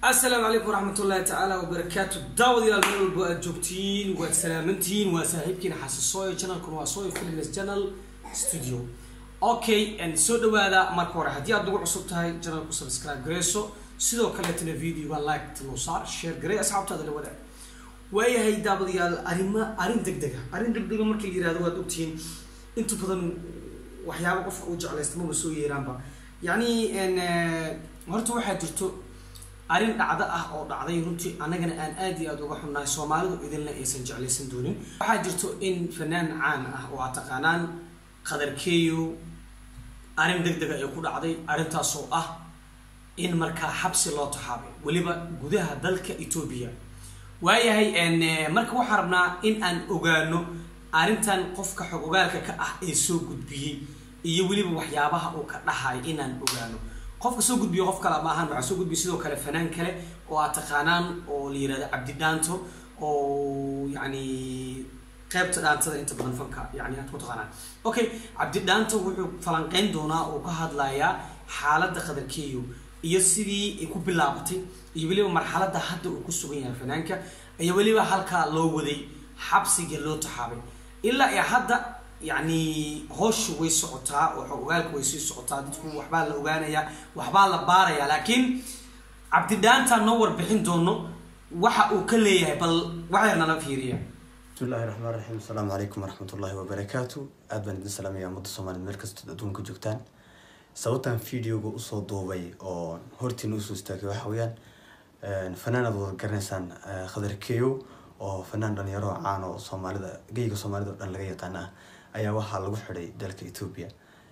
asalaamu calaykum waraxmat ullahi tacaala wabarakaatu daawadayaal meel walbo aad joogtiin waad salaamantihiin waa saaxiibkiina xasisooyo channelkuna waa sooyo films channel studio okay soo dhawaada marka hore haddii aad nagu cusub tahay channelku subscribe gareyso sidoo kaleetana videoga like noo saar share garey asxaabtaada la wadaag waayahay daawadayaal arrima arrin deg dega arrin deg dega markii la yirahdo waad ogtihiin inta badan waxyaaba qofka uu jeclaysta maba soo yeeraanba yacni horta waxaa jirto arrin dhacdo ah oo dhacday runtii annagana aan aad iyo aada uga xunnahay soomaalidu idinna aysan jeclaysan doonin waxaa jirto in fanaan caan ah oo aad taqaanaan qadarkeeyo arrin deg dega ay ku dhacday arrintaasoo ah in markaa xabsi loo taxaabay weliba gudaha dalka etoobiya waayahay marka waxaa rabnaa in aan ogaano arrintan qofka xog ogaalka ka ah ee soo gudbiyey iyo weliba waxyaabaha uu ka dhahay inaan ogaano qofka soo gudbiyo qof kale ma ahan waxaa soo gudbiya sidoo kale fanaan kale oo aad taqaanaan oo la yirahdo cabdi dhaanto oo yani qeybta dhaantada inta badan fanka yani aad ku taqaanaan okay cabdi dhaanto wuxuu falanqeyn doonaa oo ka hadlayaa xaaladda qadarkeeyo iyo sidii ay ku bilaabatay iyo weliba marxaladda hadda uu ku sugan yahay fanaanka iyo weliba halkaa loo waday xabsiga loo taxaabay ilaa iyo hadda yani hooshu way socotaa oo xog ogaalka way sii socotaa dadku waxbaa la ogaanayaa waxbaa la baarayaa laakiin cabdidhaantaa noo warbixin doono waxa uu ka leeyahay bal waxyar nala fiiriya bismi illahi raxmaan raxiim asalaamu calaykum waraxmat ullahi wabarakaatu aad baan idin salaamaya ummadda soomaaliyed meel kastood adduunka joogtaan sababtan videoga usoo duubay oo hortiina usoo istaagay waxa weeyaan fanaan aad wada garanaysaan khadarkeeyo oo fanaan dhalinyaro caan oo soomaalida geyga soomaalida o dhan laga yaqaana ah ayaa waxaa lagu xidhay dalka ethoobia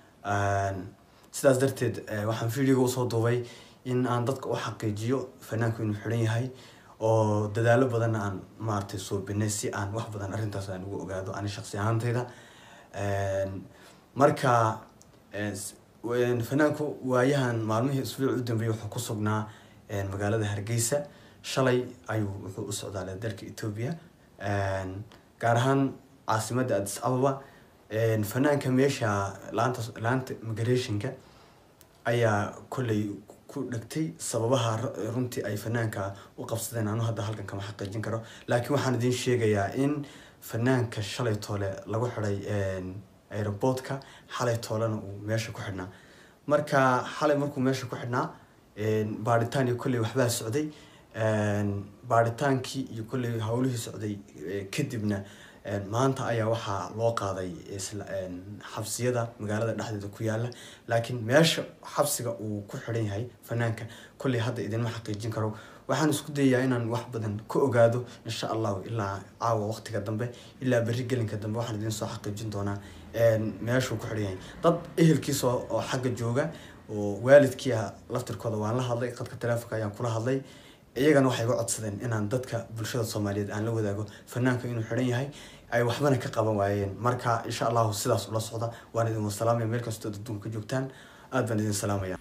sidaas darteed waxaan videoga usoo duubay in aan dadka u xaqiijiyo fanaanku inuu xidhan yahay oo dadaalo badanna aan maaragtay soo binay si aan wax badan arrintaas aan ugu ogaado ani shaqsi ahaantayda marka fanaanku waayahan maalmihii isbuuc u dambeeyay wuxuu ku sugnaa magaalada hargeysa shalay ayuu wuxuu u socdaalay dalka ethoobia gaar ahaan caasimadda addis ababa fanaanka meesha laanta laanta migrationka ayaa kolley ku dhegtay sababaha runtii ay fanaanka u qabsadeen anu hadda halkan kama xaqiijin karo laakiin waxaan idiin sheegayaa in fanaanka shalay toole lagu xiday aeroboortka xalay toolena uu meesha ku xidhnaa marka xalay markuu meesha ku xidhnaa baaritaan iyo kolley waxbaa socday baaritaankii iyo kolley howlihii socday kadibna maanta ayaa waxaa loo qaaday xabsiyada magaalada dhexdeeda ku yaala laakiin meesha xabsiga uu ku xidhan yahay fanaanka kolley hadda idinma xaqiijin karo waxaan isku dayayaa inaan wax badan ka ogaado insha allahu ilaa caawa waqtiga dambe ilaa berri gelinka dambe waxaan idin soo xaqiijin doonaa meeshuu ku xidhan yahay dad ehelkiisa oo xagga jooga oo waalidkii ah laftirkooda waan la hadlay qadka taleefonka ayaan kula hadlay iyagana waxay iga codsadeen inaan dadka bulshada soomaaliyeed aan la wadaago fanaanka inuu xidhan yahay ay waxbana ka qaban waayeen marka insha allahu sidaas ula socda waan idin wasalaamaya meel kastoo adduunka joogtaan aad baan idin salaamaya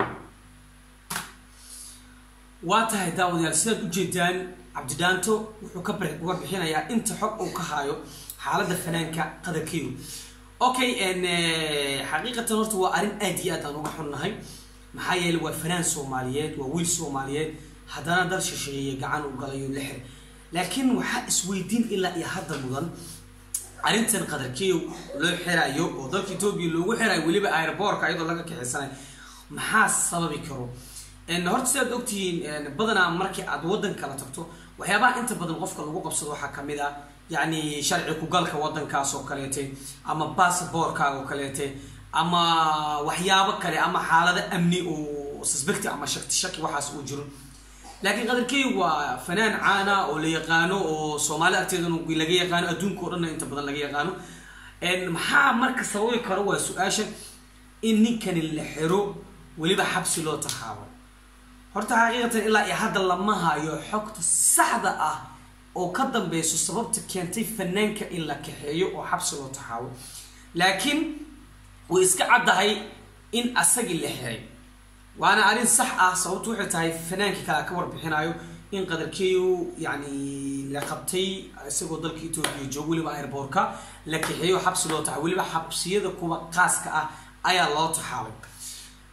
waa tahay daawadayaal sidaad ujeedaan cabdidhaanto wuxuu ka uga bixinayaa inta xog uu ka haayo xaaladda fanaanka qadarkeedu okay xaqiiqatan horta waa arrin aad iyo aad aan uga xunnahay maxaa yeeley waa fanaan soomaaliyeed waa wiil soomaaliyeed haddana dal shisheeye gacan u galayo la xir laakiin waxaa isweydiin ilaa iyo hadda mudan arrintan qadarkeeyo loo xirayo oo dalka etoobiya loogu xirayo weliba airboorka iyadoo laga kaxeysanayo maxaa sababi karo horta sidaad ogtihiin badanaa markii aad waddan kala tagto waxyaabaha inta badan qofka lagu qabsado waxaa kamid ah yacni sharci kugalka waddankaas oo kaleete ama basaboorkaaga oo kaleete ama waxyaabo kale ama xaalado amni oo suspecti ama shakti shaki waxaas uu jiro laakiin qadarkeey waa fanaan caana oo la yaqaano oo soomaali agteedana laga yaqaano adduunka o dhanna inta badan laga yaqaano maxaa marka sababi karo waa su-aasha in ninkani la xiro weliba xabsi loo taxaabo horta xaqiiqatan ilaa iyo hadda lama hayo xogta saxda ah oo ka dambeyso sababta keentay fanaanka in la kaxeeyo oo xabsi loo taxaabo laakiin way iska caddahay in asagii la xiray waana arrin sax ah sababtu waxay tahay fanaankii kale ka warbixinayo in qadarkeeyu yani la qabtay isagoo dalka etoobiya joogo weliba airboorka la kaxeeyo xabsi loo taxaabay weliba xabsiyada kuwa qaaska ah ayaa loo taxaabay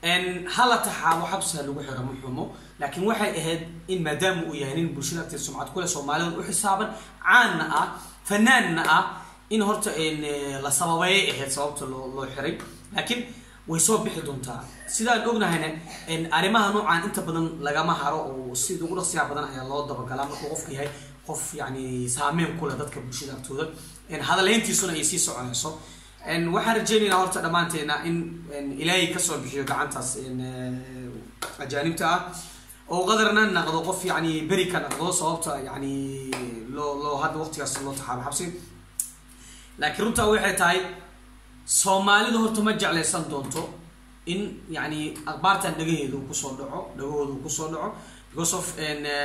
hala taxaabo xabsiha lagu xiro ma xumo laakiin waxay ahayd in maadaama uu yahay nin bulshada agteed sumcad kule soomaalidan u xisaaban caanna ah fanaanna ah in horta la sababeeyay ahayd sababta loo loo xiray laakiin way soo bixi doontaa sidaan ognahayna arrimaha noocaan inta badan lagama haro oo sida ugu dhaqsiyaa badan ayaa loo dabagalaa markuu qofka yahay qof yani saameyn kule dadka bulshada agtooda hadalhayntiisuna ay sii soconayso waxaan rajeynaynaa horta dhammaanteena in ilaahay kasoo bixiyo gacantaas ajaanibta ah oo qadarna naqdo qof yani beri ka naqdo sababta yani loo loo hadda waqtigaas loo taxaabo xabsi laakiin runtaa waxay tahay soomaalidu horta ma jeclaysan doonto in yani akhbaartan dhagaheedu kusoo dhaco dhagahoodu kusoo dhaco because of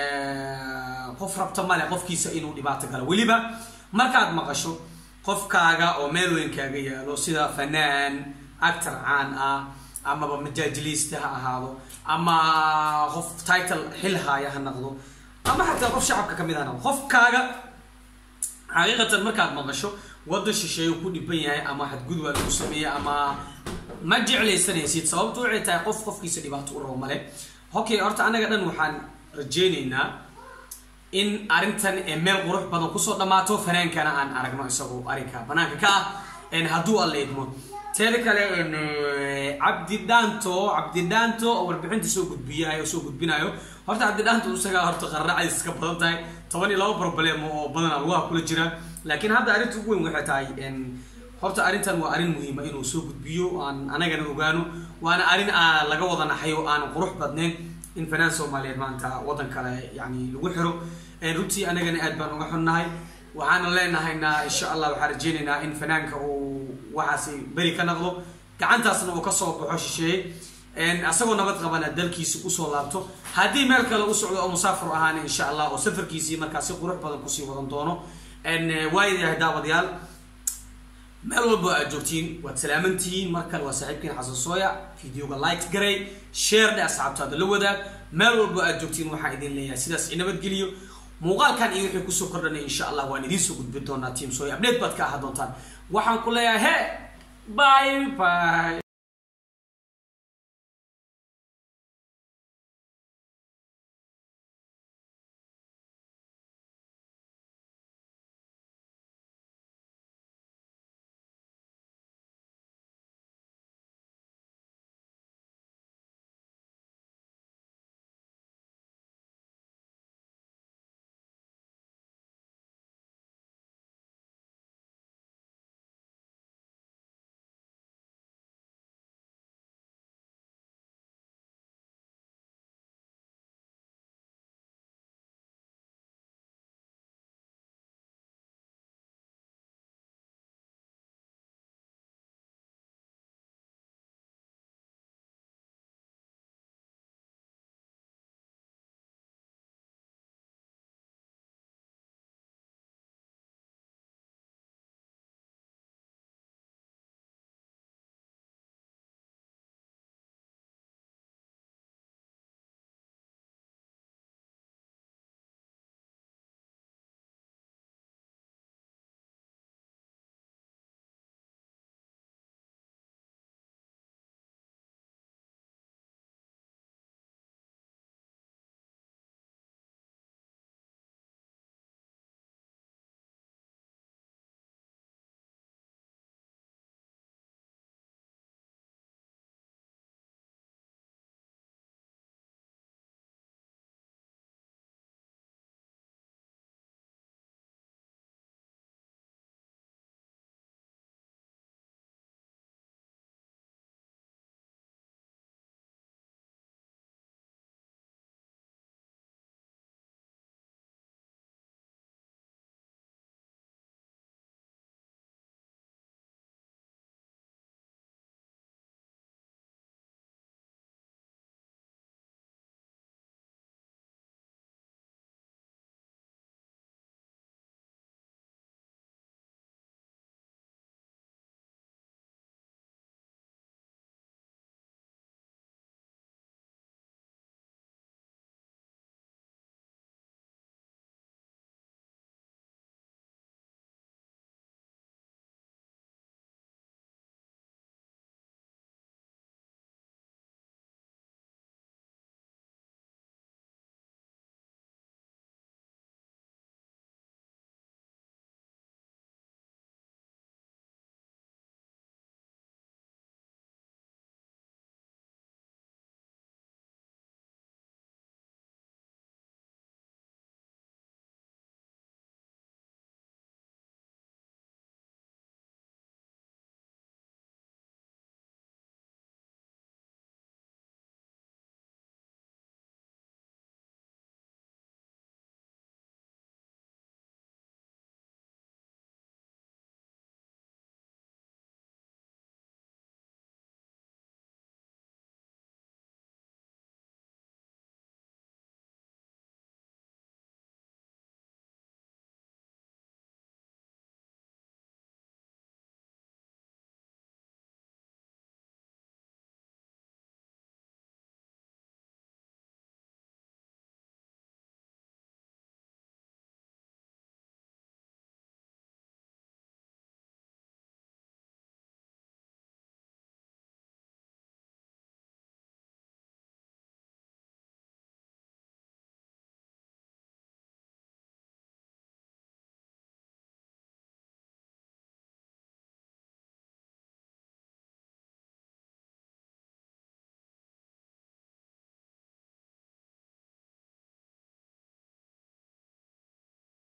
qof rabta male qofkiisa inuu dhibaato galo weliba markaad maqasho qofkaaga oo meel weyn kaaga yaalo sida fanaan actor caan ah amaba majaajiliista ha ahaado ama qof title xil haaya ha naqdo ama xataa qof shacabka kamid ha naqdo qofkaaga xaqiiqatan markaad maqasho waddan shisheeye ku dhiban yahay ama xadgudubaa lagu sameeyey ama ma jeclaysanaysid sababtu waxay tahay qof qofkiisa dhibaato u rabo male okay horta anaga dhan waxaan rajeyneynaa in arrintan meel qurux badan kusoo dhammaato fanaankana aan aragno isagoo arrinka banaanka ka ah hadduu alla idmo teeda kale cabdi dhaanto cabdi dhaanto oo warbixinta soo gudbiyayo soo gudbinayo horta cabdi dhaanto isagaa horta qarracadiis ka badan tahay toban iyo laba problem oo badana lugaha kula jira laakiin hadda arrinta ugu weyn waxay tahay horta arrintan waa arrin muhiima inuu soo gudbiyo aan anagana ogaano waana arrin laga wada naxayo aan qurux badnayn in fanaan soomaaliyeed maanta waddan kale yani lagu xiro runtii anagana aad baan uga xunnahay waxaana leenahayna insha allah waxaan rajeynaynaa in fanaanka uu waxaasi beri ka naqdo gacantaasna uu kasoo baxo shisheeye asagoo nabad qabana dalkiisi usoo laabto haddii meel kale u socdo oo musaafir ahaana insha allah oo safarkiisii markaa si qurux badan kusii wadan doono waayahay daawadayaal meel walbo aad joogtiin waad salaamantihiin mar kale waa saaxiibkiin xasan sooya videoga like garay share dhe asxaabtaada la wadaag meel walbo aad joogtiin waxaan idin leeyahay sidaas inabadgeliyo muuqaalkan iyo wixii kusoo kordhanay insha allah waan idiin soo gudbin doonaa team sooya update baad ka ahaa doontaan waxaan ku leeyahay he bye bye